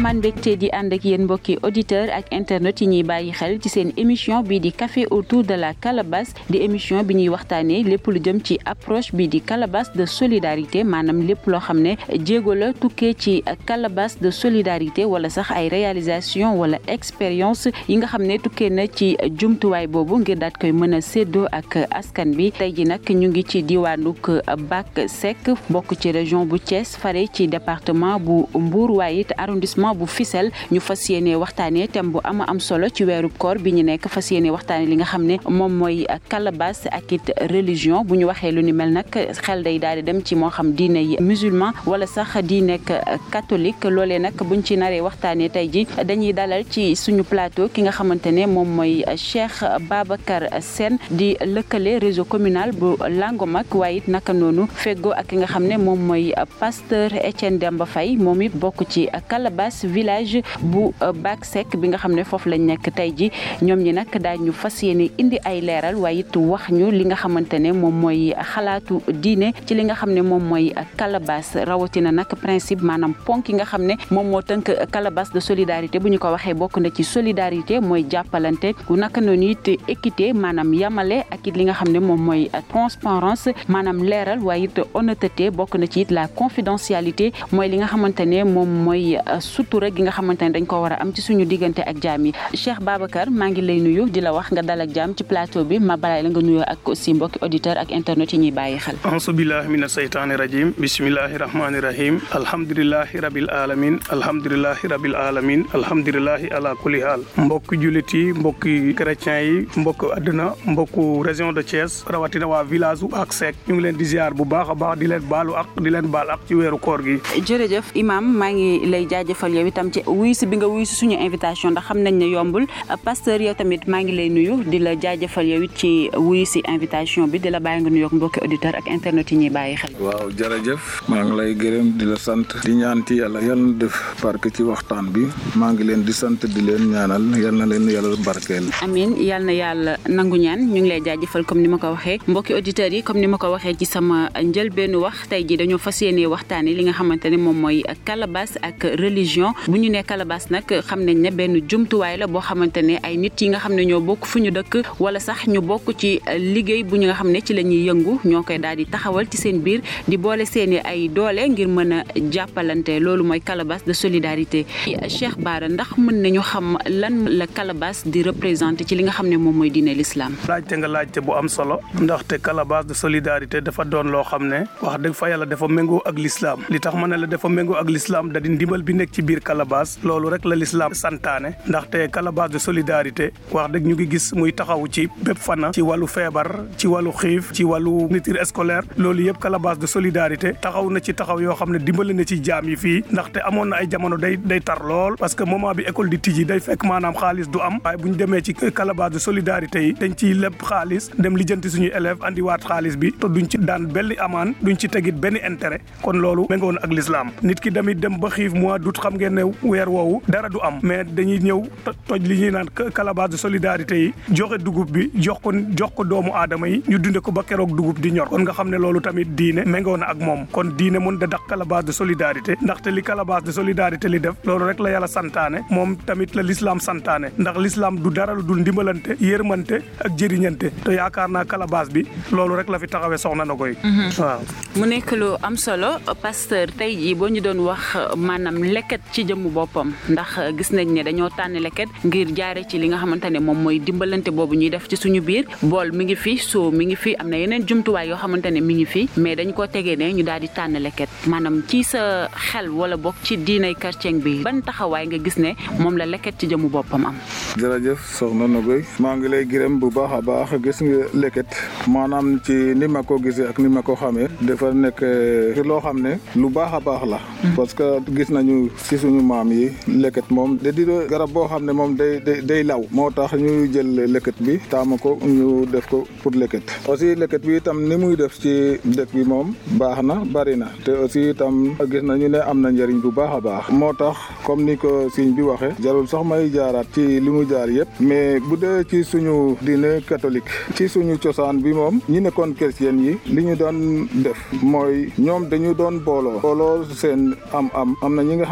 amaan mbégte di ànd ak yéen mbokki auditeur ak internet yi ñuy bàyyi xel ci seen émission bii di café autour de la calebasse di émission bi ñuy waxtaanee lépp lu jëm ci approche bii di calebasse de solidarité maanaam lépp loo xam ne jéego la tukkee ci calebasse de solidarité wala sax ay réalisation wala expérience yi nga xam ne tukkee na ci jumtuwaay boobu ngir daat koy mën a séddoo ak askan bi tey ji nag ñu ngi ci diwaanuk Bac Seck bokk ci région bu Thiès fare ci département bu Mbour waaye it arrondissement bu Fissel ñu fas yéene waxtaanee thème bu ama am solo ci weeru koor bi ñu nekk fas yéene waxtaanee li nga xam ne moom mooy calebasse ak it religion bu ñu waxee lu ni mel nag xel day daal di dem ci moo xam diine yi musulman wala sax di nekk catholique loolee nag buñ ci naree waxtaanee tey ji dañuy dalal ci suñu plateau ki nga xamante ne moom mooy Cheikh Babacar Sène di lëkkale réseau communal bu Langomak waaye it naka noonu feggoo ak ki nga xam ne moom mooy pasteur Etienne Demba Faye moom it bokk ci calebasse village bu Bac Seck bi nga xam ne foofu lañ nekk tey ji ñoom ñi nag daañu fas yéene indi ay leeral waaye it wax ñu li nga xamante ne moom mooy xalaatu diine ci li nga xam ne moom mooy calebasse rawatina nag principe maanaam ponk yi nga xam ne moom moo tënk calebasse de solidarité bu ñu ko waxee bokk na ci solidarité mooy jàppalante ku naka noonu it équité maanaam yamale ak it li nga xam ne moom mooy transparence maanaam leeral waaye it honnêteté bokk na ci it la confidentialité mooy li nga xamante ne moom mooy sutura gi nga xamante ne dañ ko war a am ci suñu diggante ak jaam yi Cheikh Babacar maa ngi lay nuyu di la wax nga dal ak jaam ci plateau bi ma balaay la nga nuyoo ak aussi mbokki auditeur ak internet yi ñuy bàyyi xel auzu billahi mina seytaani rajim bismillahi rahmani rahim alhamdulilahi rabil alamin alhamdulilahi rabil alamin alhamdulilahi ala kulli haal mbokki jullit yi mbokki chrétiens yi mbokk àdduna mbokku région de Thiès rawatina waa village bu ak Seck ñu ngi leen di ziar bu baax a baax di leen baalu ak di leen baal ak ci weeru koor gi jërëjëf imam maa ngi lay jaajëfal yow itam ci wuyu si bi nga wuyu si suñu invitation ndax xam nañ ne yombul pasteur yow tamit maa ngi lay nuyu di la jaajëfal yow it ci wuyu si invitation bi di la bàyyi nga nuyoog mbokki auditeur ak internet yi ñuy bàyyi xel waaw jërëjëf maa ngi lay gërëm di la sant di ñaan ci yàlla yal na def barke ci waxtaan bi maa ngi leen di sant di leen ñaanal yal na leen yàlla barkeel amin yal na yàlla nangu ñaan ñu ngi lay jaajëfal comme ni ma ko waxee mbokki auditeurs yi comme ni ma ko waxee ci sama njëlbeenu wax tey ji dañoo fas yéene waxtaane li nga xamante ne moom mooy calebasse ak religion bu ñu nee calebasse nag xam nañ ne benn jumtuwaay la boo xamante ne ay nit yi nga xam ne ñoo bokk fu ñu dëkk wala sax ñu bokk ci liggéey bu ñu nga xam ne ci la ñuy yëngu ñoo koy daal di taxawal ci seen biir di boole seeni ay doole ngir mën a jàppalante loolu mooy calebasse de solidarité Cheikh Bara ndax mën nañu xam lan la calebasse di représenté ci li nga xam ne moom mooy diine l'islam laajte nga laajte bu am solo ndaxte calebasse de solidarité dafa doon loo xam ne wax dëgg fa yàlla dafa méngoo ak l'islam li tax ma ne la dafa méngoo ak l'islam da di ndimbal bi nekk ci biir calebasse loolu rek la l'islam santaane ndaxte calebasse de solidarité wax dëgg ñu ngi gis muy taxaw ci bépp fana ci wàllu feebar ci wàllu xiif ci wàllu nitir scolaire loolu yëpp calebasse de solidarité taxaw na ci taxaw yoo xam ne dimbali na ci jaam yi fii ndaxte amoon na ay jamono day day tar lool parce que moment bi école di tijji day fekk maanaam xaalis du am waaye bu ñu demee ci calebasse de solidarité yi dañ ciy lépp xaalis dem lijjanti suñuy élèves andiwaat xaalis bi te duñ ci daan benn amaan duñ ci tegit benn intérêt kon loolu méngoon ak l'islam nit ki damit dem ba xiif mois d'août xam ngeen ne weer woowu dara du am mais dañuy ñëw toj li ñuy naan calebasse de solidarité yi joxe dugub bi jox ko jox ko doomu aadama yi ñu dunde ko ba keroog dugub di ñor kon nga xam ne loolu tamit diine méngoo na ak moom kon diine mun da dax calebasse de solidarité ndaxte li calebasse de solidarité li def loolu rek la yàlla santaane moom tamit la l'islam santaane ndax l'islam du dara lu dul ndimbalante yërmante ak jëriñante te yaakaar naa calebasse bi loolu rek la fi taxawee soxna na koy waaw mu nekk lu am solo pasteur tey jii boo ñu doon wax maanaam leket ci jëmmu boppam ndax gis nañ ne dañoo tànn leket ngir jaare ci li nga xamante ne moom mooy dimbalante boobu ñuy def ci suñu biir bool mi ngi fi soo mi ngi fi am na yeneen jumtuwaay yoo xamante ne mi ngi fi mais dañ ko tegee ne ñu daal di tànn leket maanaam ci sa xel wala bokk ci diinay chrétien bi ban taxawaay nga gis ne moom la leket ci jëmmu boppam am jërëjëf soxna Nogoy maa ngi lay gërëm bu baax a baax gis nga leket maanaam ci ni ma ko gisee ak ni ma ko xamee dafa nekk ci loo xam ne lu baax a baax la parce que gis nañu ci suñu maam yi leket moom da di garab boo xam ne moom day day day law moo tax ñu jël leket bi taama ko ñu def ko pour leket aussi leket bi itam ni muy def ci dëkk bi moom baax na bari na te aussi itam gis nañu ne am na njëriñ bu baax a baax moo tax comme ni ko siñ bi waxee jarul sax may jaaraat ci li mu jaar yëpp mais bu dee ci suñu diine catholique ci suñu cosaan bi moom ñi nekkoon chrétien yi li ñu doon def mooy ñoom dañu doon booloo booloo seen am am am na ñi nga xam ne moom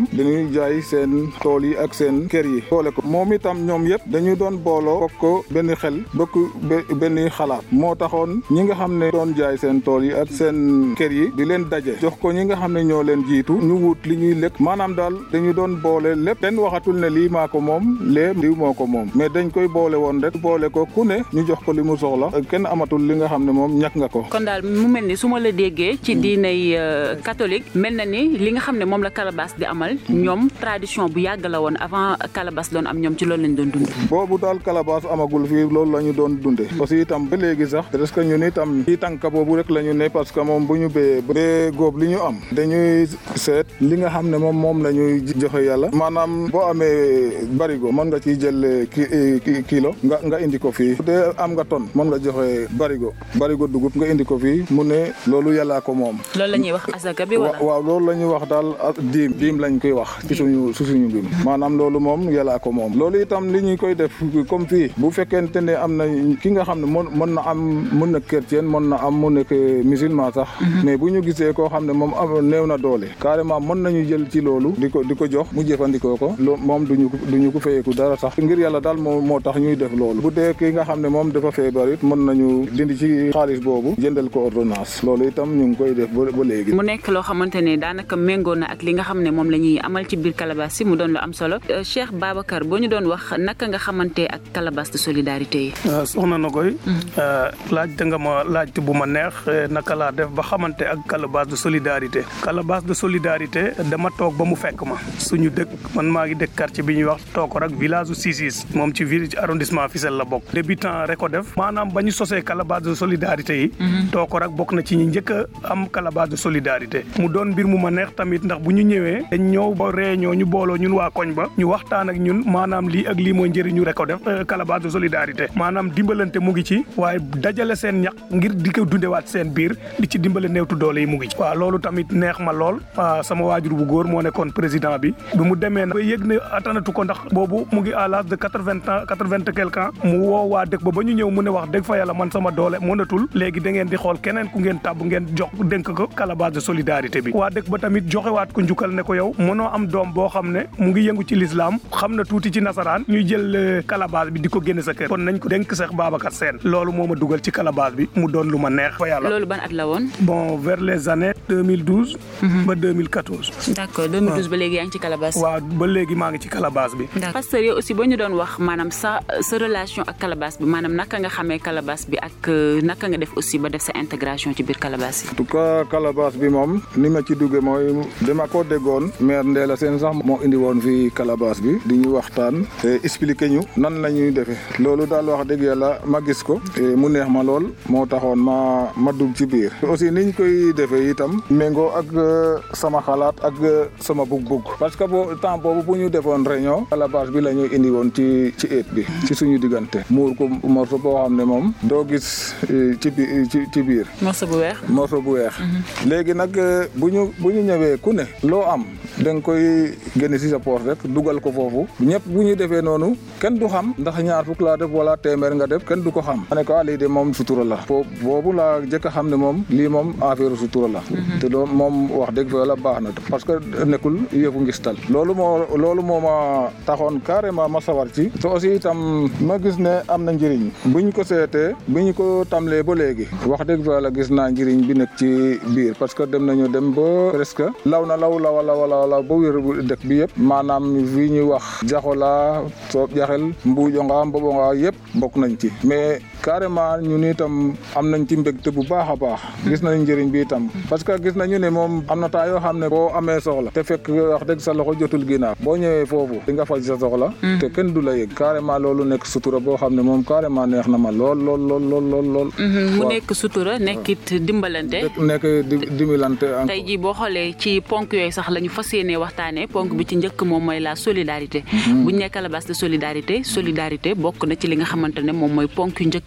itam dañuy jaay seen tool yi ak seen kër yi boole ko moom itam ñoom yëpp dañu doon booloo bokk benn xel bokk benn xalaat moo taxoon ñi nga xam ne doon jaay seen tool yi ak seen kër yi di leen daje jox ko ñi nga xam ne ñoo leen jiitu ñu wut li ñuy lekk maanaam daal dañu doon boole lépp kenn waxatul ne lii maa ko moom lee diw moo ko moom mais dañ koy boole woon rek boole ko ku ne ñu jox ko li mu soxla kenn amatul li nga xam ne moom ñàkk nga ko. kon daal mu mel ni su ma la déggee ci diinay catholique mel na ni li nga xam ne moom la Calabas di amal ñoom tradition bu yàgg la woon avant Calabas doon am ñoom ci loolu lañ doon dund. boobu daal Calabas amagul fii loolu la ñu doon dundee. aussi itam ba léegi sax parce que ñun itam ci tànk boobu rek la ñu ne parce que moom bu ñu béyee ba góob li ñu am dañuy seet li nga xam ne moom moom la ñuy joxe yàlla maanaam boo amee barigo mën nga ciy jël kilo nga nga indi ko fii bu dee am nga ton mën nga joxe barigo barigo dugub nga indi ko fii mu ne loolu yàllaa ko moom. loolu la ñuy wax asaka bi wala. waaw loolu la ñuy wax daal diim diim lañ koy wax ci suñu su suñu mbir maanaam loolu moom yàllaa ko moom loolu itam li ñu koy def comme fii bu fekkente ne am na ki nga xam ne mën mën na am mën na chrétien mën na am mu nekk musulman sax mais bu ñu gisee koo xam ne moom am néew na doole carrément mën nañu jël ci loolu di ko di ko jox mu jëfandikoo ko loo moom duñu duñu ko fayeeku dara sax ngir yàlla daal moo moo tax ñuy def loolu bu dee ki nga xam ne moom dafa feebar it mën nañu dindi ci xaalis boobu jëndal ko ordonnance loolu itam ñu ngi koy def ba ba léegi mu nekk loo xamante ne daanaka méngoo na ak li nga xam ne moom la ñuy amal ci biir Calabas si mu doon lu am solo Cheikh Babacar boo ñu doon wax naka nga xamante ak Calabas de solidarité yi soxna na koy laajte nga ma laajte bu ma neex naka laa def ba xamante ak Calabas de solidarité Calabas de solidarité dama toog ba mu fekk ma suñu dëkk man maa ngi dëkk quartier bi ñuy wax toog rek village u Cisis moom ci ville ci arrondissement Fissel la bokk débutant rek ko def maanaam ba ñu sosee Calabas de solidarité yi toog rek bokk na ci ñi njëkk a am Calabas de solidarité mu doon mbir mu ma neex tamit ndax bu ñu ñëwee dañ ñëw ba réunion ñu booloo ñun waa koñ ba ñu waxtaan ak ñun maanaam lii ak lii mooy njëriñu rek ko def Calabas de solidarité maanaam dimbalante mu ngi ci waaye dajale seen ñaq ngir di ko dundewaat seen biir di ci dimbale néewtu doole yi mu ngi ci waaw loolu tamit neex ma lool sama waajur bu góor moo nekkoon président bi bi mu demee na ba yëg ne attanatu ko ndax boobu mu ngi à l'âge de quatre-vingts ans quatre-vingt et quelque ans mu woo waa dëkk ba ba ñu ñëw mu ne wax dëgg fa yàlla man sama doole mënatul léegi da ngeen di xool keneen ku ngeen tàbb ngeen jox dénk ko Calabas de solidarité bi waa dëkk ba tamit joxewaat ko njukkal ne ko yow mënoo am doom boo xam ne mu ngi yëngu ci lislaam xam na tuuti ci nasaraan ñuy jël Calabas bi di ko génne sa kër kon nañ ko dénk Cheikh Babacar Sène loolu moo ma dugal ci Calabas bi mu doon lu ma neex fa yàlla loolu ban at la woon bon vers les années 2012 ba 2014 d'accord 2012 ba léegi yaa ngi ci Calabas waaw ba léegi maa ngi ci Calabas bi pasteur yow aussi boo ñu doon wax maanaam sa sa relation ak Calabas bi maanaam naka nga xamee Calabas bi ak naka nga def aussi ba def sa intégration ci biir Calabas yi en tout cas Calabas bi moom ni ma ci duggee mooy dama ko déggoon maire Ndéla Sène sax moo indi woon fii Calabas bi di ñu waxtaan expliquer ñu nan la ñuy defee loolu daal wax dëgg yàlla ma gis ko mu neex ma lool moo taxoon ma ma dugg ci biir aussi niñ koy defee itam méngoo ak sama xalaat ak sama bug-bug parce que boo temps boobu bu ñu defoon réunion Calabas bi la ñuy indi woon ci ci eet bi ci suñu diggante muur ko morceau boo xam ne moom doo gis ci biir ci biir morceau bu weex morceau bu weex léegi nag bu ñu bu ñu ñëwee ku ne loo am da nga koy génne si sa poos rek dugal ko foofu ñëpp bu ñu defee noonu kenn du xam ndax ñaar fukk laa def wala téeméer nga def kenn du ko xam ma ne ko lii de moom sutura la boobu laa jëkk a xam ne moom lii moom affaire sutura la te loolu moom wax dëgg fa la baax na parce que nekkul yëfu ngistal loolu moo loolu moo ma taxoon carrément ma sawar ci te aussi itam ma gis ne am na njëriñ bu ñu ko seetee bu ñu ko tamlee ba léegi wax dëgg fa la gis naa njëriñ bi nekk ci biir parce que dem nañu dem ba presque law na law lawa lawa law ba wér dëkk bi yëpp maanaam fii ñuy wax jaxola soob jaxel mbuujonga mbobonga yëpp bokk nañ ci mais carrément ñun itam am nañ ci mbégte bu baax a baax gis nañ njëriñ bi itam parce que gis nañu ne moom am na temps yoo xam ne boo amee soxla te fekk wax dëgg sa loxo jotul ginnaaw boo ñëwee foofu di nga faj sa soxla te kenn du la yëg carrément loolu nekk sutura boo xam ne moom carrément neex na ma lool lool lool lool lool lool mu nekk sutura nekkit dimbalante nekk dimbalante tey jii boo xoolee ci ponk yooyu sax la ñu fas yéenee waxtaanee ponk bi ci njëkk moom mooy la solidarité buñ ne Calabas de solidarité solidarité bokk na ci li nga xamante ne moom mooy ponk yu njëkk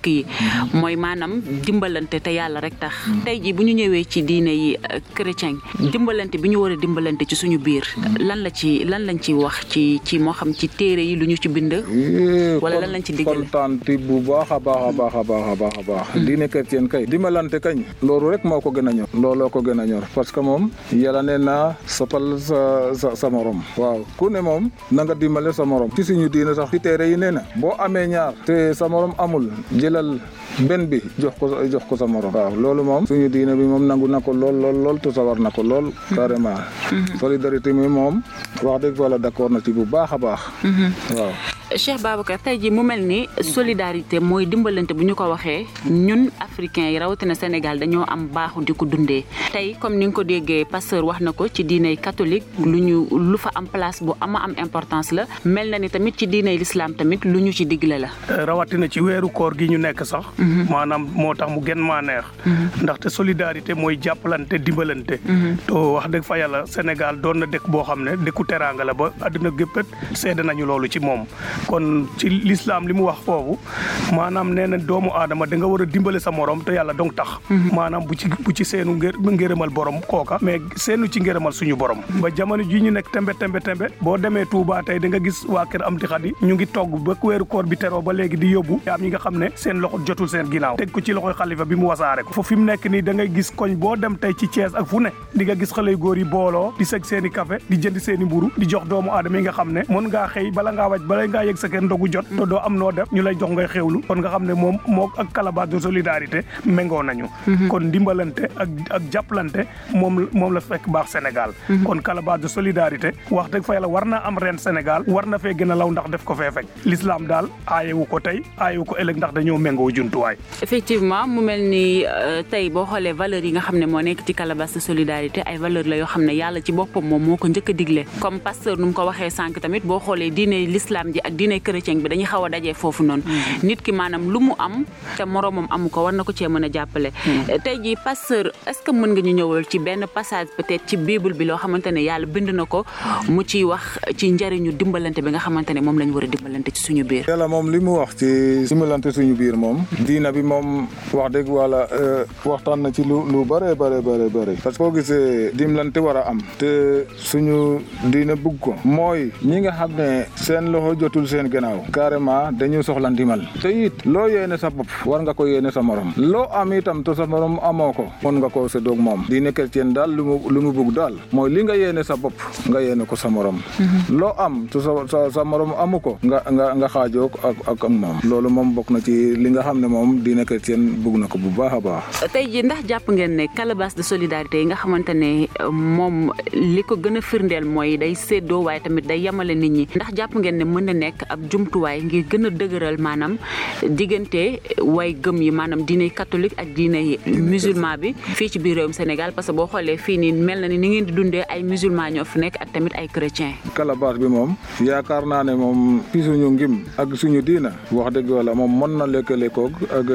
njëkk yi mooy maanaam dimbalante te yàlla rek tax tey ji bu ñu ñëwee ci diine yi chrétien dimbalante bi ñu war a dimbalante ci suñu biir lan la ci lan lañ ci wax ci ci moo xam ci téere yi lu ñu ci bind wala lan lañ ci diggale kontaan bu baax a baax a baax a baax a baax a baax diine chrétien kay dimbalante kañ loolu rek moo ko gën a ñor looloo ko gën a ñor parce que moom yàlla nee na soppal sa sa sa morom waaw ku ne moom na nga dimbale sa morom ci suñu diine sax ci téere yi nee na boo amee ñaar te sa morom amul jëlal benn bi jox ko jox ko sa morom waaw loolu moom suñu diine bi moom nangu na ko lool lool lool te sawar na ko lool carrément solidarité mi moom wax dëgg wala d'accord na ci bu baax a baax waaw Cheikh Babacar tey jii mu mel ni solidarité mooy dimbalante bu ñu ko waxee ñun africains yi rawatina Sénégal dañoo am baaxu di ko dundee tey comme ni nga ko déggee pasteur wax na ko ci diiney catholique lu ñu lu fa am place bu ama am importance la mel na ni tamit ci diiney l'islam tamit lu ñu ci digle la. rawatina ci weeru koor gi ñu nekk sax. maanaam moo tax mu gën maa neex. ndaxte solidarité mooy jàppalante dimbalante. to wax dëgg fa yàlla Sénégal doon na dëkk boo xam ne dëkku teraanga la ba àdduna géppet seede nañu loolu ci moom. kon ci lislaam li mu wax foofu maanaam nee na doomu aadama da nga war a dimbale sa morom te yàlla dong tax maanaam bu ci bu ci seenu ngërëmal borom kooka mais seenu ci ngërëmal suñu borom ba jamono ji ñu nekk tembe tembe tembe boo demee Touba tey da nga gis waa kër am ti xadi ñu ngi togg ba weeru koor bi teroo ba léegi di yóbbu am ñi nga xam ne seen loxo jotul seen ginnaaw teg ko ci loxoy xalifa bi mu wasaare ko foofu fi mu nekk nii da ngay gis koñ boo dem tey ci Thiès ak fu ne di nga gis xale yu góor yi booloo di seg seen i café di jënd seen i mburu di jox doomu aadama yi nga xam ne mën ngaa xëy bala ngaa waj bala ngaa yegg sa kër ndogu jot te doo am noo def ñu lay jox ngay xewlu kon nga xam ne moom moo ak calebasse de solidarité méngoo nañu kon ndimbalante ak ak jàppalante moom moom la fekk baax Sénégal kon calebasse de solidarité wax dëgg fa yàlla war naa am ren Sénégal war na fee gën a law ndax def ko fee fekk l'islam daal aayewu ko tey aayewu ko ëllëg ndax dañoo méngoo juntuwaay effectivement mu mel ni tey boo xoolee valeurs yi nga xam ne moo nekk ci calebasse de solidarité ay valeurs la yoo xam ne yàlla ci boppam moom moo ko njëkk a digle comme pasteur nu mu ko waxee sànq tamit boo xoolee diine l'islam ji ak diine chrétien bi dañuy xaw a dajee foofu noonu nit ki maanaam lu mu am te moroomam amu ko war na ko cee mën a jàppale tey jii pasteur est-ce que mën nga ñu ñëwal ci benn passage peut-être ci bible bi loo xamante ne yàlla bind na ko mu ciy wax ci njariñu dimbalante bi nga xamante ne moom lañ war a dimbalante ci suñu biir yàlla moom li mu wax ci dimbalante suñu biir moom diina bi moom wax dëgg wala waxtaan na ci lu lu bare bare bare bare parce que boo gisee dimbalante war a am te suñu diina bugg ko mooy ñi nga xam ne seen loxo jotul seen gannaaw carrément dañu soxla ndimbal te it loo yéene sa bopp war nga ko yéene sa morom loo am itam te sa morom amoo ko mën nga koo séddoog moom diine chrétien daal lu mu lu mu bugg daal mooy li nga yéene sa bopp nga yéene ko sa morom loo am te sa sa sa morom amu ko nga nga nga xaajoog ak ak ak moom loolu moom bokk na ci li nga xam ne moom diine chrétien bugg na ko bu baax a baax tey jii ndax jàpp ngeen ne calebasse de solidarité yi nga xamante ne moom li ko gën a firndeel mooy day séddoo waaye tamit day yemale nit ñi ndax jàpp ngeen ne mën na nekk ab jumtuwaay ngir gën a dëgëral maanaam diggante way gëm yi maanaam diine catholique ak diine musulman bi fii ci biir réewum Sénégal parce que boo xoolee fii nii mel na ni ni ngeen di dundee ay musulman ñoo fi nekk ak tamit ay chrétien calebasse bi moom yaakaar naa ne moom ci suñu ngim ak suñu diina wax dëgg wala moom mën na lëkkale koog ak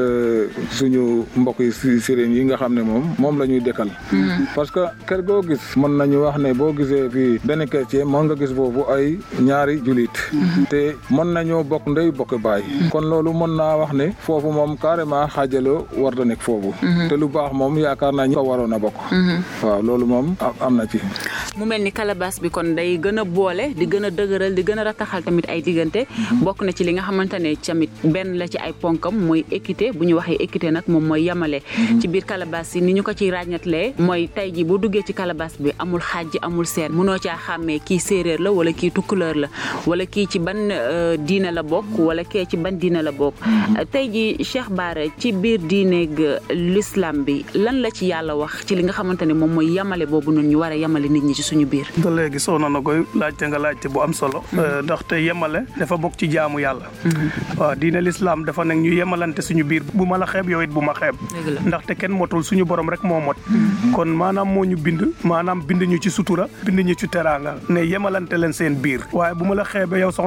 suñu mbokk yi si sëriñ yi nga xam ne moom moom la ñuy dëkkal parce que kër goo gis mën nañu wax ne boo gisee fii benn chrétien mën nga gis foofu ay ñaari julit te mën nañoo bokk ndey bokk baay kon loolu mën naa wax ne foofu moom carrément xaajaloo war da nekk foofu te lu baax moom yaakaar naa ñu ko waroon a bokk waaw loolu moom am na ci mu mel ni calebasse bi kon day gën a boole di gën a dëgëral di gën a rataxal tamit ay diggante bokk na ci li nga xamante ne tamit benn la ci ay ponkam mooy équité bu ñu waxee équité nag moom mooy yamale ci biir calebasse yi ni ñu ko ciy ràññatlee mooy tey ji boo duggee ci calebasse bi amul xaaj amul seen mënoo caa xàmmee kii séeréer la wala kii tukkuleur la wala kii ci ban diina la bokk wala kee ci ban diina la bokk tey ji Cheikh Bara ci biir diineeg l'islam bi lan la ci yàlla wax ci li nga xamante ne moom mooy yamale boobu noonu ñu war a yamale nit ñi ci suñu biir ba léegi soxna na koy laajte nga laajte bu am solo ndaxte yemale dafa bokk ci jaamu yàlla waaw diine l'islam dafa nekk ñu yemalante suñu biir bu ma la xeeb yow it bu ma xeeb ndaxte kenn motul suñu borom rek moo mot kon maanaam moo ñu bind maanaam bind ñu ci sutura bind ñu ci teraanga ne yemalante leen seen biir waaye bu ma la xeebee yow soxna na koy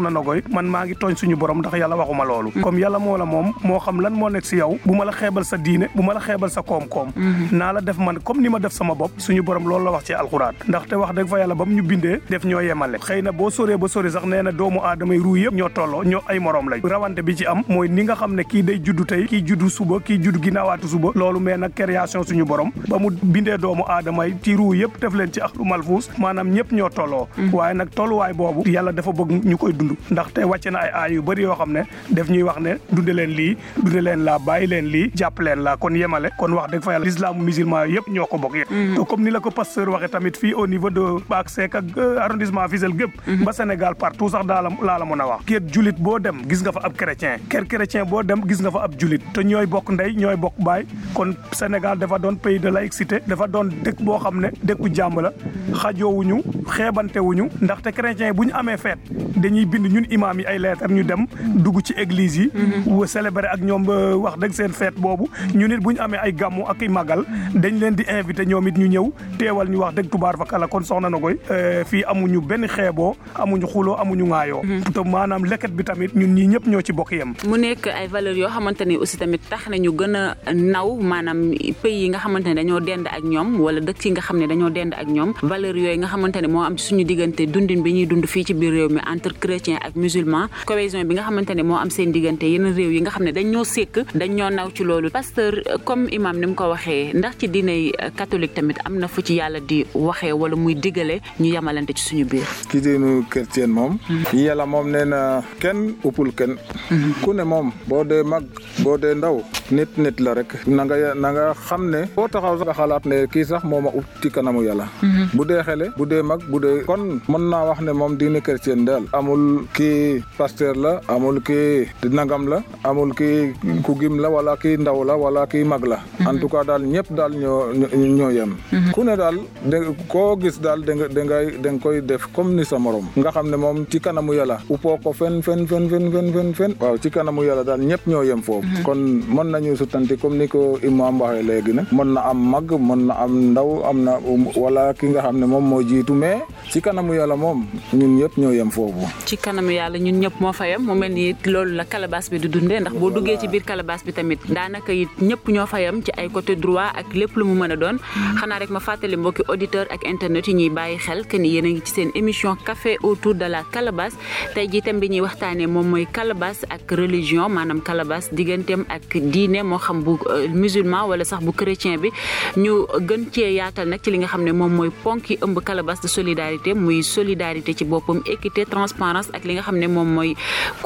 man maa ngi tooñ suñu borom ndax yàlla waxuma loolu comme yàlla moo la moom moo xam lan moo nekk si yow bu ma la xeebal sa diine bu ma la xeebal sa koom-koom naa la def man comme ni ma def sama bopp suñu borom loolu la wax ci alxuraan ndaxte wax dëgg fa yàlla ba mu ñu bindee def ñoo yemale xëy na boo soree ba sori sax nee na doomu aadama yi ruu yëpp ñoo tolloo ñoo ay morom lañ rawante bi ci am mooy ni nga xam ne kii day juddu tey kii juddu suba kii juddu ginnaawaatu suba loolu mais nag création suñu borom ba mu bindee doomu aadama yi ci ruu yëpp def leen ci axlu malfuus maanaam ñëpp ñoo tolloo waaye nag tolluwaay boobu yàlla dafa bëgg ñu koy dund ndaxte wàcce na ay aay yu bëri yoo xam ne def ñuy wax ne dunde leen lii dunde leen laa bàyyi leen lii jàpp leen laa kon yemale kon wax dëgg fa yàlla l'islam musulman yëpp ñoo ko bokk yëpp te comme ni la ko pasteur waxee tamit fii au niveau de Baak Seck ak arrondissement Fissel gépp ba Sénégal partout sax daa la laa la mën a wax kër julit boo dem gis nga fa ab chrétien kër chrétien boo dem gis nga fa ab julit te ñooy bokk ndey ñooy bokk baay kon Sénégal dafa doon pays de laïcité dafa doon dëkk boo xam ne dëkku jàmm la xajoowuñu xeebantewuñu ndaxte chrétien bu ñu amee feet dañuy bind ñun imaam yi ay lettre ñu dem dugg ci église yi célébrer ak ñoom wax dëgg seen feet boobu ñu nit bu ñu amee ay gàmmu ak i magal dañ leen di invité ñoom it ñu ñëw teewal ñu wax dëgg tubaar fa kala kon soxna na koy fii amuñu benn xeeboo amuñu xuloo amuñu ŋaayoo te maanaam leket bi tamit ñun ñii ñëpp ñoo ci bokk yem mu nekk ay valeurs yoo xamante ni aussi tamit tax nañu gën a naw maanaam pays yi nga xamante ne dañoo dend ak ñoom wala dëkk yi nga xam ne dañoo dend ak ñoom valeurs yooyu nga xamante ne moo am ci suñu diggante dundin bi ñuy dund fii ci biir réew mi entre chrétien ak musulman cohésion bi nga xamante ne moo am seen diggante yeneen réew yi nga xam ne dañ ñoo sékk dañ ñoo naw ci loolu pasteur comme imam ni mu ko waxee ndax ci diiney catholique tamit am na fu ci yàlla di waxee wala muy digale ñu yamalante ci suñu biir ci diinu chrétien moom yàlla moom nee na kenn uppul kenn ku ne moom boo dee mag boo dee ndaw nit nit la rek na nga na nga xam ne boo taxaw sax nga xalaat ne kii sax mooma ut ci kanamu yàlla bu dee xele bu dee mag bu dee kon mën naa wax ne moom diine chrétien daal amul kii pasteur la amul kii nangam la amul kii ku gim la wala kii ndaw la wala kii mag la en tout cas daal ñëpp daal ñoo ñoo yem ku ne daal de koo gis daal da nga da ngay da nga koy def comme ni sa morom nga xam ne moom ci kanamu yàlla uppoo ko fen fen fen fen fen fen fen waaw ci kanamu yàlla daal ñëpp ñoo yem foofu kon mën nañu sutanti comme ni ko imam waxee léegi ne mën na am mag mën na am ndaw am na wala ki nga xam ne moom moo jiitu mais ci kanamu yàlla moom ñun ñëpp ñoo yem foofu ci kanamu yàlla ñun ñëpp moo fa yem mu mel ni loolu la calebasse bi di dundee ndax boo duggee ci biir calebasse bi tamit daanaka it ñëpp ñoo fa yem ci ay côté droit ak lépp lu mu mën a doon xanaa rek ma fàttali mbokki auditeur ak internet yi ñuy bàyyi xel que ni yéen a ngi ci seen émission café autour de la calebasse tey jii tam bi ñuy waxtaanee moom mooy calebasse ak religion maanaam calebasse digganteem ak diine moo xam bu musulman wala sax bu chrétien bi ñu gën cee yaatal nag ci li nga xam ne moom mooy ponk yi ëmb calebasse de solidarité muy solidarité ci boppam équité transparence ak li nga xam ne moom mooy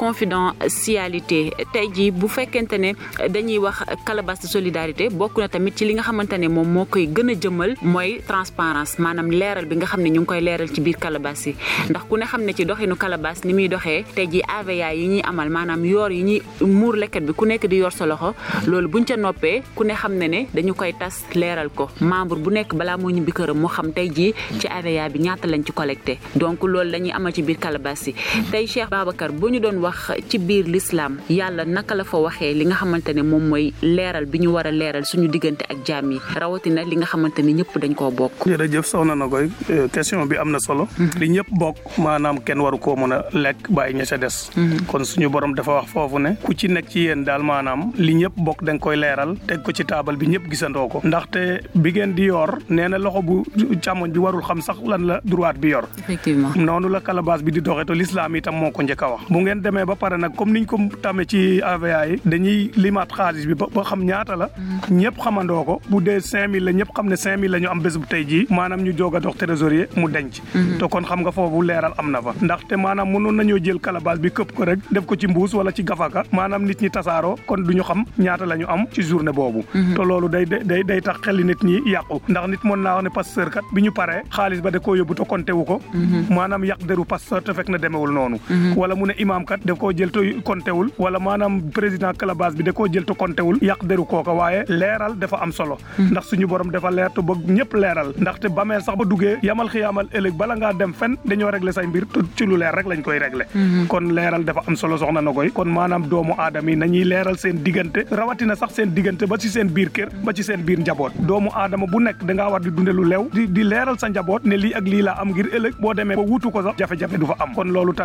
confidentialité tey jii bu fekkente ne dañuy wax calebasse de solidarité bokk na tamit ci li nga xamante ne moom moo koy gën a jëmal mooy transparence maanaam leeral bi nga xam ne ñu ngi koy leeral ci biir calebasse yi ndax ku ne xam ne ci doxinu calebasse ni muy doxee tey jii AVA yi ñuy amal maanaam yoor yi ñuy muur lekkat bi ku nekk di yor sa loxo loolu buñ ca noppee ku ne xam ne ne dañu koy tas leeral ko membre bu nekk balaa moo ñibbi këram moo xam tey jii ci AVA bi ñaata lañ ci collecté donc loolu lañuy amal ci biir calebasse yi tey Cheikh Babacar bu ñu doon wax ci biir l'islam yàlla naka la fa waxee li nga xamante ne moom mooy leeral bi ñu war a leeral suñu diggante ak jaam yi rawatina li nga xamante ne ñëpp dañ koo bokk. jërëjëf soxna na koy question bi am na solo. li ñëpp bokk maanaam kenn waru koo mën a lekk bàyyi ña ca des. kon suñu borom dafa wax foofu ne ku ci nekk ci yéen daal maanaam li ñëpp bokk da nga koy leeral teg ko ci taabal bi ñëpp gisandoo ko. ndaxte bi ngeen di yor nee na loxo bu càmmoñ bi warul xam sax lan la droite bi yor. effectivement noonu la calebasse bi di doxee te l'islam itam moo ko njëkk a wax. bu ngeen demee ba pare nag comme niñ ko tamee ci AVA yi dañuy limaat xaalis bi ba xam ñaata la. ñëpp xamandoo ko bu dee 5000 la ñëpp xam ne 5000 la ñu am bés bu tey jii maanaam ñu joog a dox trésorier mu denc. te kon xam nga foofu leeral am na fa. ndaxte maanaam mënoon nañoo jël calebasse bi këpp ko rek def ko ci mbuus wala ci gafaka maanaam nit ñi tasaaroo kon du ñu xam ñaata la ñu am ci journée boobu. te loolu day day day tax xeli nit ñi yàqu ndax nit mën naa wax ne pasteur kat bi ñu paree xaalis ba da koo yóbbu te konte wu ko. maanaam yàq deru pasteur te fekk na demewul noonu. wala mu ne imaam kat daf koo jël te konte wul wala maanaam président calebasse bi da koo jël te konte wul yàq deru kooka waaye leeral dafa am solo. ndax suñu borom dafa leer te bëgg ñëpp leeral ndaxte bameel sax ba duggee yamal xiyaamal ëllëg bala ngaa dem fen dañoo régler say mbir te ci lu leer rek lañ koy régler. kon leeral dafa am solo soxna na koy kon maanaam doomu aadama yi nañuy leeral seen diggante rawatina sax seen diggante ba ci seen biir kër ba ci seen biir njaboot doomu aadama bu nekk da ngaa war di dunde lu leew di di leeral sa njaboot ne lii ak lii laa am ngir ëllëg boo demee ba wutu ko sax jafe-jafe du fa am kon loolu tamit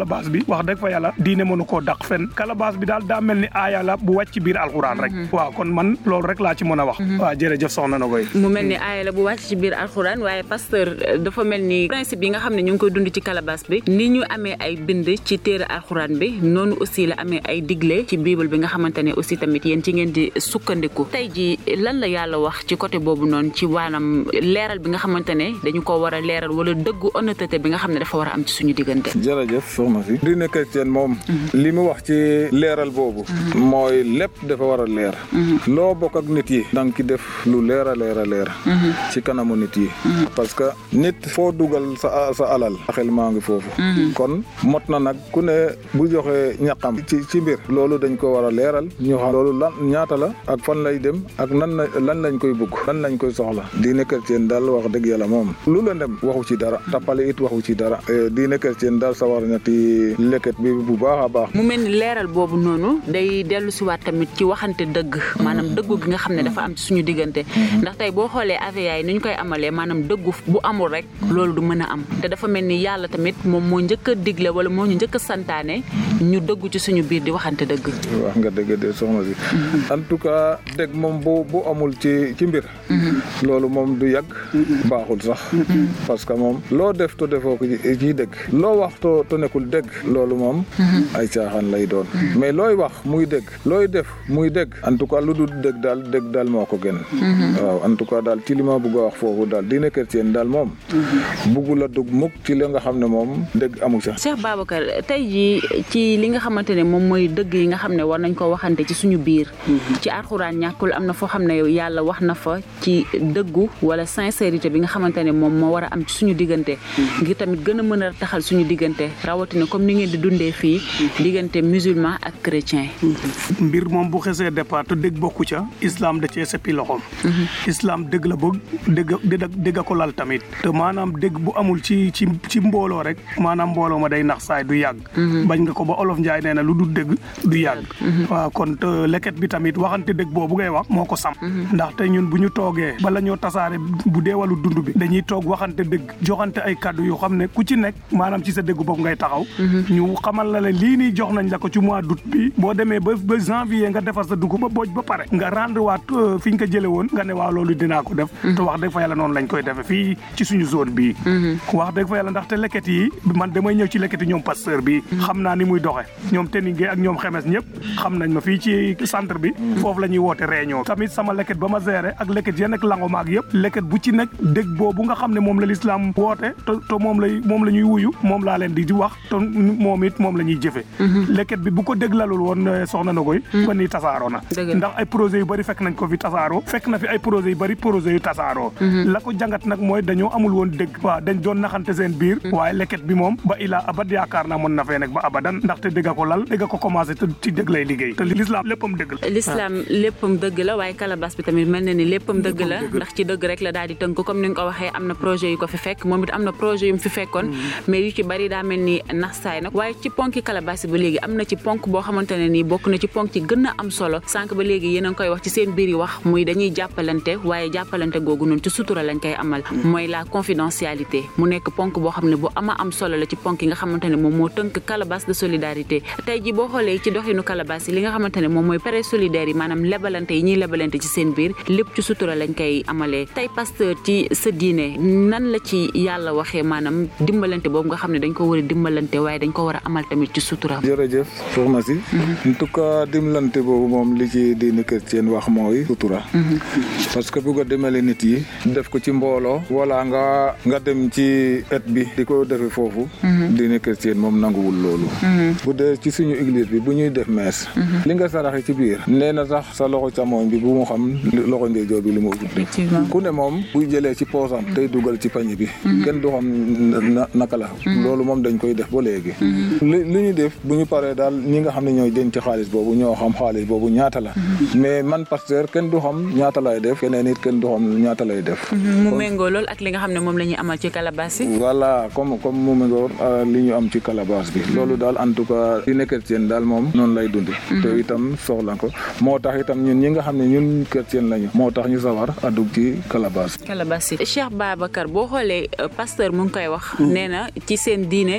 calebasse bi wax dëgg fa yàlla diine mënu koo daq fen calebasse bi daal daa mel ni aaya la bu wàcc ci biir alxuraan rek waaw kon man loolu rek laa ci mën a wax waaw jërëjëf soxna na koy mu mel ni aaya la bu wàcc ci biir alxuraan waaye pasteur dafa mel ni principe yi nga xam ne ñu ngi koy dund ci calebasse bi ni ñu amee ay bind ci téere alxuraan bi noonu aussi la amee ay digle ci bible bi nga xamante ne aussi tamit yéen ci ngeen di sukkandiku tey ji lan la yàlla wax ci côté boobu noonu ci waanam leeral bi nga xamante ne dañu ko war a leeral wala dëggu honnêteté bi nga xam ne dafa war a am ci suñu diggante jërëjëf soxna si diine chrétien moom li mu wax ci leeral boobu mooy lépp dafa war a leer loo bokk ak nit yi danga ki def lu leer a leer a leer ci kanamu nit yi parce que nit foo dugal sa sa alal xel maa ngi foofu kon mot na nag ku ne bu joxe ñaqam ci ci mbir loolu dañ ko war a leeral ñu xam loolu lan ñaata la ak fan lay dem ak nan la lan lañ koy bugg lan lañ koy soxla diine chrétien daal wax dëgg yàlla moom lu la dem waxu ci dara tappale it waxu ci dara diine chrétien daal sawar na ci leket bi bu baax a baax mu mel ni leeral boobu noonu day dellu si waat tamit ci waxante dëgg maanaam dëggu gi nga xam ne dafa am ci suñu diggante ndax tey boo xoolee AVA yi ni ñu koy amalee maanaam dëggu bu amul rek loolu du mën a am te dafa mel ni yàlla tamit moom moo njëkk a digle wala moo ñu njëkk a santaane ñu dëggu ci suñu biir di waxante dëgg wax nga dëgg de soxna si en tout cas dëgg moom bu bu amul ci ci mbir loolu moom du yàgg baaxul sax parce que moom loo def to defoo ko ci dëgg loo wax to to nekkul dëgg loolu moom ay caaxaan lay doon mais looy wax muy dëgg looy def muy dëgg en tout cas lu dul dëgg daal dëgg daal moo ko gën waaw en tout cas daal ci li ma bëgg a wax foofu daal diine chrétien daal moom buggu la dugg mukk ci li nga xam ne moom dëgg amu ca Cheikh Babacar tey jii ci li nga xamante ne moom mooy dëgg yi nga xam ne war nañ ko waxante ci suñu biir ci alxuraan ñàkkul am na foo xam ne yàlla wax na fa ci dëggu wala sincérité bi nga xamante ne moom moo war a am ci suñu diggante ngir tamit gën a mën a taxal suñu diggante rawatina comme ni ngeen di dundee fii diggante musulman ak chrétien mbir moom bu xesee départ te dëgg bokku ca islam da cee seppi loxoom islam dëgg la bëgg dëgg dëgg ko lal tamit te maanaam dëgg bu amul ci ci ci mbooloo rek maanaam mbooloo ma day nax saay du yàgg bañ nga ko ba olof njaay nee na lu du dëgg du yàgg waaw kon te leket bi tamit waxante dëgg boobu ngay wax moo ko sam ndaxte ñun bu ñu toogee bala ñoo tasaare bu dee wàllu dund bi dañuy toog waxante dëgg joxante ay kàddu yu xam ne ku ci nekk maanaam ci sa dëgg bopp ngay taxaw ñu xamal la ne lii nii jox nañ la ko ci mois d'août bi boo demee ba ba janvier nga defar sa dugub ba booj ba pare nga rendre waat fi ñu ko jële woon nga ne waaw loolu dinaa ko def te wax dëgg fa yàlla noonu lañ koy defe fii ci suñu zone bii wax dëgg fa yàlla ndaxte leket yi man damay ñëw ci leket yi ñoom pasteur bi xam naa ni muy doxe ñoom Teningue ak ñoom xemes ñëpp xam nañ ma fii ci centre bi foofu la ñuy woote réunion tamit sama leket ba ma géré ak leket ya nekk lango maag yëpp leket bu ci nekk dëgg boobu nga xam ne moom la lislaam woote te te moom lay moom la ñuy wuyu moom laa leen di wax te moom it moom la ñuy jëfe leket bi bu ko déglalul woon soxna na koy ba ni tasaaroo na ndax ay projet yu bëri fekk nañ ko fi tasaaroo fekk na fi ay projet yu bëri projet yu tasaaroo la ko jàngat nag mooy dañoo amul woon dëgg waaw dañ doon naxante seen biir waaye leket bi moom ba ilaa abad yaakaar naa mën na fee nekk ba abadan ndaxte dëgg ko lal dëgg ko commencé te ci dëgg lay liggéey te l'islam léppam dëgg la l'islam léppam dëgg la waaye kalabas bi tamit mel na ni léppam dëgg la ndax ci dëgg rek la daal di tënk comme ni nga ko waxee am na projet yu ko fi fekk moom it am na projet yu mu fi fekkoon mais yu ci bari daa mel ni nax saay nag waaye ci ponki kalabas ba léegi am na ci ponk boo xamante ne nii bokk na ci ponk ci gën a am solo sànq ba léegi yéen a ngi koy wax ci seen biir yi wax muy dañuy jàppalante waaye jàppalante googu noonu ci sutura lañ koy amal mooy la confidentialité mu nekk ponk boo xam ne bu ama am solo la ci ponk yi nga xamante ne moom moo tënk calebasse de solidarité tey ji boo xoolee ci doxinu calebasse yi li nga xamante ne moom mooy prêt solidaire yi maanaam lebalante yi ñuy lebalante ci seen biir lépp ci sutura lañ koy amalee tey pasteur ci sa diine nan la ci yàlla waxee maanaam dimbalante boobu nga xam ne dañ ko war a dimbalante waaye dañ ko war a amal tamit ci sutura jërëjëf soxna si en tout cas dimbalante boobu moom li ci diine chrétien wax mooy sutura parce que bugg a demale nit yi def ko ci mbooloo wala nga nga dem ci et bi di ko defe foofu diine chrétien moom nanguwul loolu bu dee ci suñu église bi bu ñuy def mees li nga saraxe ci biir nee na sax sa loxo càmmoñ bi bu mu xam loxo ndeyjoor bi li mu ubbi ku ne moom buy jëlee ci poosam tey dugal ci pañe bi kenn du xam naka la loolu moom dañ koy def ba léegi li li ñu def bu ñu paree daal ñi nga xam ne ñooy denc xaalis boobu ñoo xam xaalis boobu ñaata la mais man pasteur kenn du xam ñaata lay def keneen it kenn du xam ñaata lay def mu méngoo lool ak li nga xam ne moom la ñuy amal ci calebasse yi voilà comme comme mu méngoo li ñu am ci calebasse bi loolu daal en tout cas di nekk chrétien daal moom noonu lay dundi te itam soxla ko moo tax itam ñun ñi nga xam ne ñun chrétien lañu moo tax ñu sawar a dugg ci calebasse calebasse yi Cheikh Babacar boo xoolee pasteur mu ngi koy wax nee na ci seen diine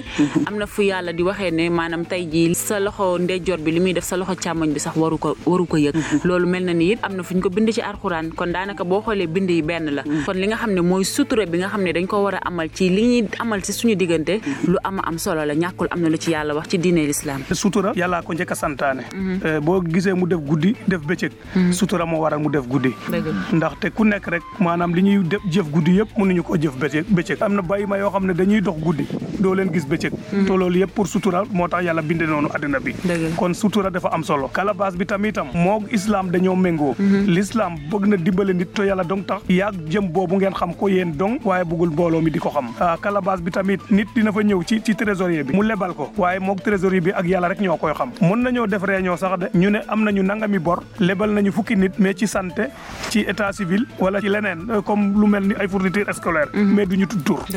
am na fu yàlla di waxee ne maanaam tey jii sa loxo ndeyjoor bi li muy def sa loxo càmmoñ bi sax waru ko waru ko yëg loolu mel na ni it am na fu ñu ko bind ci alxuraan kon daanaka boo xoolee bind yi benn la kon li nga xam ne mooy sutura bi nga xam ne dañ ko war a amal ci li ñuy amal ci suñu diggante lu ama am solo la ñàkkul am na lu ci yàlla wax ci diine l'islam sutura yàllaa ko njëkk a santaane boo gisee mu def guddi def bëccëg sutura moo waral mu def guddi ndaxte ku nekk rek maanaam li ñuy def jëf guddi yëpp mënuñu ko jëf bëccëg bëccëg am na bàyyi ma yoo xam ne dañuy dox guddi doo leen gis bëccëg te loolu yëpp pour sutura moo tax yàlla binde noonu àddina bi kon sutura dafa am solo kalabaas bi tamitam moo islam dañoo méngoo l'islam bëgg na dimbale nit to yàlla dong tax yaag jëm boobu ngeen xam ko yéen dong waaye bëggul mbooloo mi di ko xam kalabaas bi tamit nit dina fa ñëw ci ci trésorier bi mu lebal ko waaye moog trésorier bi ak yàlla rek ñoo koy xam mën nañoo def réunion sax de ñu ne am nañu nangami bor lebal nañu fukki nit mais ci santé ci état civil wala ci leneen comme lu mel ni ay fourniture scolaire mais duñu tudd tur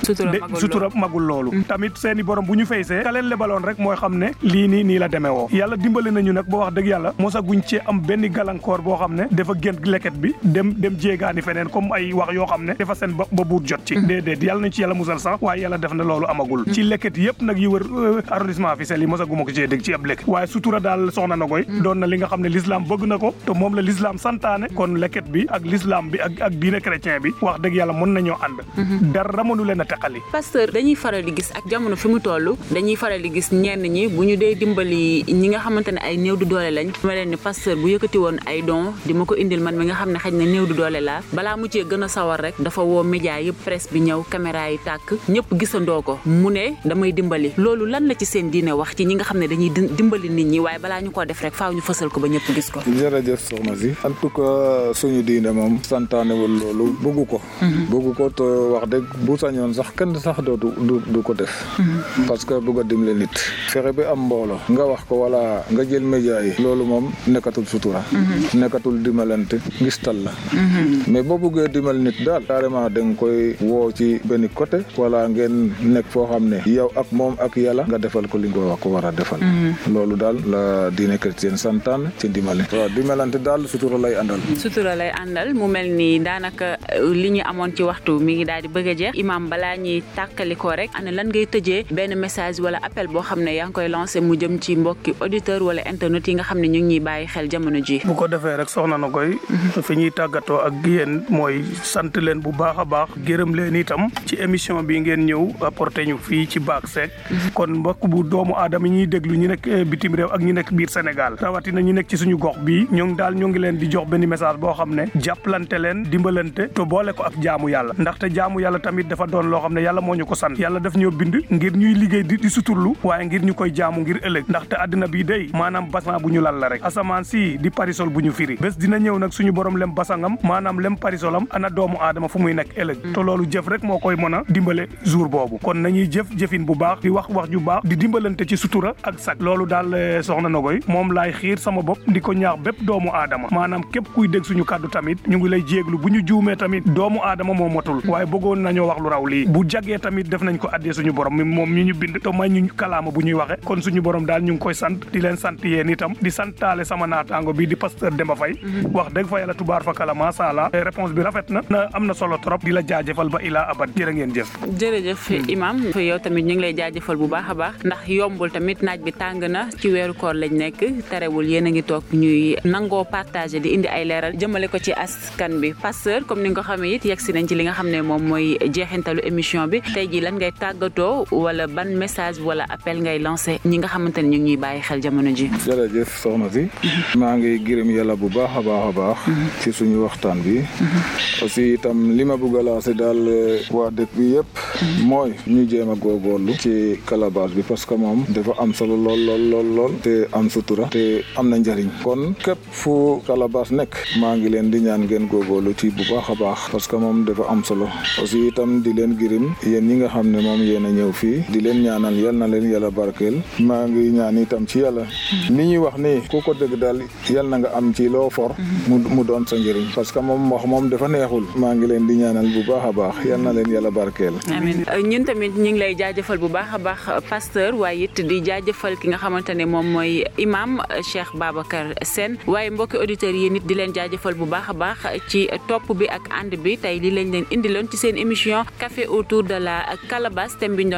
sutura magul loolu tamit seeni borom bu ñu faysee ka leen lebaloon rek mooy xam ne lii nii nii la demee woo yàlla dimbali nañu nag boo wax dëgg yàlla mosa guñ cee am benn gàllankoor boo xam ne dafa gën leket bi dem dem jéegaani feneen comme ay wax yoo xam ne dafa seen ba ba buur jot ci déedéet yàlla nañu ci yàlla musal sax waaye yàlla def na loolu amagul ci leket yëpp nag yi wër arrondissement Fissel yi mosa guma ko cee dégg ci ab leket waaye sutura daal soxna na koy doon na li nga xam ne l'islam bëgg na ko te moom la l'islam santaane kon leket bi ak l'islam bi ak ak diine chrétien bi wax dëgg yàlla mën nañoo ànd dara mënu leen a teqali pasteur dañuy faral di gis ak jamono fi mu toll dañuy faral di gis ñenn ñi bu ñu dee dimbali ñi nga xamante ne ay néew du doole lañ ma leen ni pasteur bu yëkkati woon ay don di ma ko indil man mi nga xam ne xëy na néew du doole laa balaa mu cee gën a sawar rek dafa woo média yëpp presse bi ñëw caméra yi tàkk ñëpp gisandoo ko mu ne damay dimbali loolu lan la ci seen diine wax ci ñi nga xam ne dañuy dimbali nit ñi waaye balaa ñu ko def rek faaw ñu fësal ko ba ñëpp gis ko jërëjëf soxna si en tout cas suñu diine moom santaanewul loolu bëggu ko bëggu ko te wax dëgg bu sañoon sax kenn sax dootu du ko def parce que bëgg a dimbali nit fexe bi am mbooloo nga wax ko wala nga jël média yi loolu moom nekkatul sutura nekkatul dimbalante ngistal la mais boo bëggee dimbali nit daal carrément da nga koy woo ci benn côté wala ngeen nekk foo xam ne yow ak moom ak yàlla nga defal ko li nga wax ko war a defal loolu daal la diine chrétien santaan ci dimbali waaw dimbalante daal sutura lay àndal sutura lay àndal mu mel ni daanaka li ñu amoon ci waxtu mi ngi daal di bëgg a jeex imam balaa ñuy tàkkalikoo rek ana lan ngay tëjee benn message wala appel boo xam ne yaa ngi koy lancé mu jëm ci mbokki auditeur wala internet yi nga xam ne ñu ngi ñuy bàyyi xel jamono ji bu ko defee rek soxna na koy fi ñuy tàggatoo ak yéen mooy sant leen bu baax a baax gërëm leen itam ci émission bi ngeen ñëw apporté ñu fii ci Baak Seck kon mbokk bu doomu aadama yi ñuy déglu ñu nekk bitim réew ak ñu nekk biir Sénégal rawatina ñu nekk ci suñu gox bii ñoo ngi daal ñoo ngi leen di jox benn message boo xam ne jàppalante leen dimbalante te boole ko ak jaamu yàlla ndaxte jaamu yàlla tamit dafa doon loo xam ne yàlla moo ñu ko sant yàlla daf ñoo bind ngir ñuy liggéey di di suturlu waaye ngir ñu koy jaamu ngir ëllëg ndaxte àddina bi day maanaam basan bu ñu lal la rek asamaan si di parisol bu ñu firi bés dina ñëw nag suñu borom lem basangam maanaam lem parisolam ana doomu aadama fu muy nekk ëllëg te loolu jëf rek moo koy mën a dimbale jour boobu kon nañuy jëf jëfin bu baax di wax wax ju baax di dimbalante ci sutura ak sak loolu daal soxna Nogoy moom laay xiir sama bopp di ko ñaax bépp doomu aadama maanaam képp kuy dégg suñu kàddu tamit ñu ngi lay jéeglu bu ñu juumee tamit doomu aadama moo motul waaye bëggoon nañoo wax lu raw lii bu jagee tamit def nañ ko addee suñu borom mi moom mi ñu bind te may ñu kalaama bu ñuy waxe kon suñu borom daal ñu ngi koy sant di leen sant yéen itam di santaale sama naataango bi di pasteur Demba Faye wax dëgg fa yàlla tubaar fa kala macha allah réponse bi rafet na na am na solo trop di la jaajëfal ba ilaa abad jërë ngeen jëf jërëjëf imam yow tamit ñu ngi lay jaajëfal bu baax a baax ndax yombul tamit naaj bi tàng na ci weeru koor lañ nekk terewul yéen a ngi toog ñuy nangoo partagé di indi ay leeral jëmale ko ci askan bi pasteur comme ni nga ko xamee it yegg si nañ ci li nga xam ne moom mooy jeexintalu émission bi tey ji lan ngay tàggatoo wala ban message wala appel ngay lancé ñi nga xamante ne ñu ngi ñuy bàyyi xel jamono ji jërëjëf soxna si maa ngi gërëm yàlla bu baax a baax a baax ci suñu waxtaan bi aussi itam li ma bëgg a lancé daal waa dëkk bi yëpp mooy ñu jéem a góorgóorlu ci calebasse bi parce que moom dafa am solo lool lool lool lool te am sutura te am na njëriñ kon képp fu calebasse nekk maa ngi leen di ñaan ngeen góorgóorlu ci bu baax a baax parce que moom dafa am solo aussi itam di leen gërëm yéen ñi nga xam ne moom yéen a ñëw fii di leen ñaanal yal na leen yàlla barkeel maa ngi ñaan itam ci yàlla ni ñuy wax ni ku ko dégg daal yal na nga am ci loo for mu mu doon sa njëriñ parce que moom wax moom dafa neexul maa ngi leen di ñaanal bu baax a baax yal na leen yàlla barkeel amiin ñun tamit ñu ngi lay jaajëfal bu baax a baax pasteur waaye it di jaajëfal ki nga xamante ne moom mooy imam Cheikh Babacar Sène waaye mbokki auditeurs yi nit di leen jaajëfal bu baax a baax ci topp bi ak ànd bi tey li lañ leen indiloon ci seen émission café autour de la calebasse thème bi ñu doon waxtaanee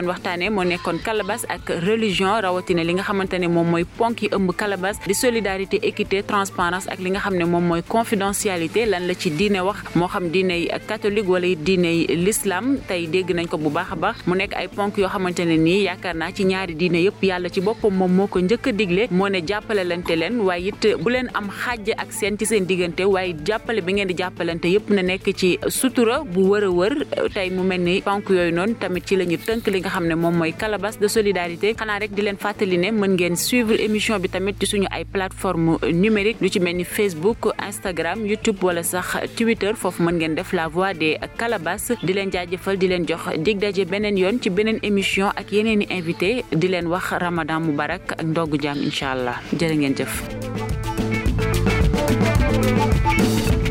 waxtaanee moo nekkoon Calabas ak religion rawatina li nga xamante ne moom mooy ponk yi ëmb Calabas di solidarité équité transparence ak li nga xam ne moom mooy confidentialité lan la ci diine wax moo xam diiney catholique wala diiney l'islam tey dégg nañ ko bu baax a baax mu nekk ay ponk yoo xamante ne nii yaakaar naa ci ñaari diine yëpp yàlla ci boppam moom moo ko njëkk a digle moo ne jàppale lante leen waaye it bu leen am xaaj ak seen ci seen diggante waaye jàppale bi ngeen di jàppalante yëpp na nekk ci sutura bu wër a wër tey mu mel ni ponk yooyu noonu tamit ci la ñu tënk li nga xam ne moom mooy Calabas de solidarité xanaa rek di leen fàttali ne mën ngeen suivre émission bi tamit ci suñu ay plateforme numérique lu ci mel ni Facebook Instagram YouTube wala sax Twitter foofu mën ngeen def la voix des Calabas di leen jaajëfal di leen jox dig daje beneen yoon ci beneen émission ak yeneen i invité di leen wax Ramadan Mubarak ak ndogu jaam incha allah jërë ngeen jëf.